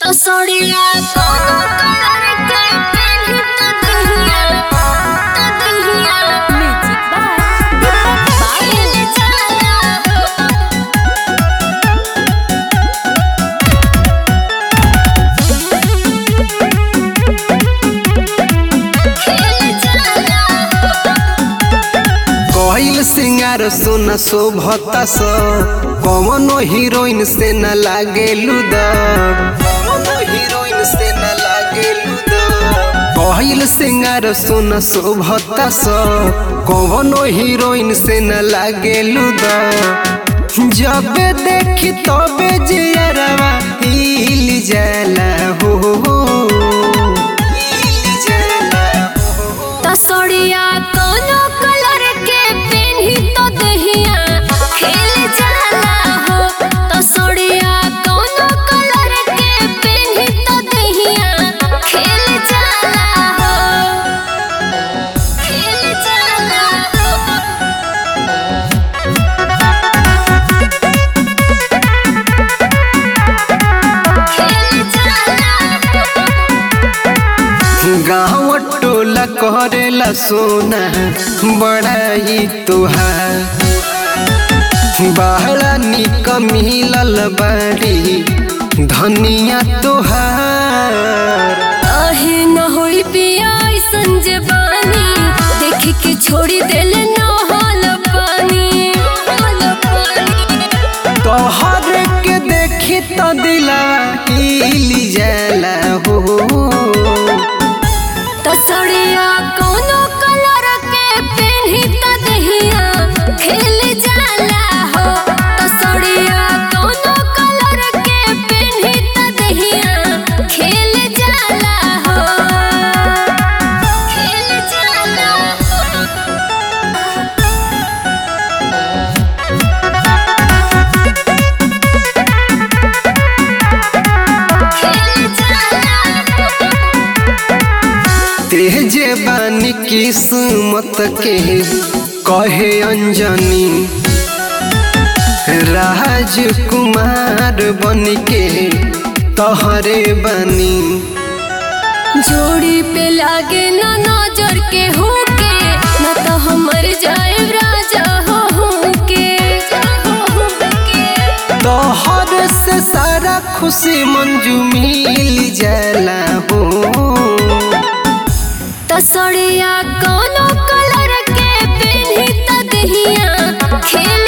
तसोड़िया कोनो कलर के पेन्ही त दहिया त दहिया म्यूजिक बाय बाइल जाला खेल जाला कहिल सिंगार सोना शोभता स कवनो हीरोइन से न लागे लुद कवनो हीरोइन से न लागे लुद कहिल सिंगार सोना शोभता स कवनो हीरोइन से न लागे लुद जब देखी तबे जियरवा हिल जाला हो हिल जाला हो तसोड़िया कोनो कलर के पेन्ही तो दहिया खेल जाला हो तसोड़िया कोनो कलर के पेन्ही तो दहिया खेल जाला हो खेल जाला खेल जाला गाँव टोला करेला सोना बड़ाई तुहार बहरा निक मिलल बाड़ी धनिया तुहार काहे न होई पिया ऐसन जवानी देख के छोड़ी देल न हाल पानी हाल पानी तोहर के देखी तो दिला हिल जाला हो तसड़िया कोनो कलर के पेन्ही त दहिया खेल जाला हो तसड़िया कोनो कलर के पेन्ही त दहिया खेल जाला हो खेल जाला हो खेल जाला तेजे बानी किस्मत के कहे अंजनी राजकुमार बन के तहरे बनी जोड़ी पे लागे ना नजर के होके ना तो हमर जाए राजा हो होके तोहर से सारा खुशी मंजू मिल जाला हो तसड़िया कोनो कलर के पेन्ही त दहिया खेल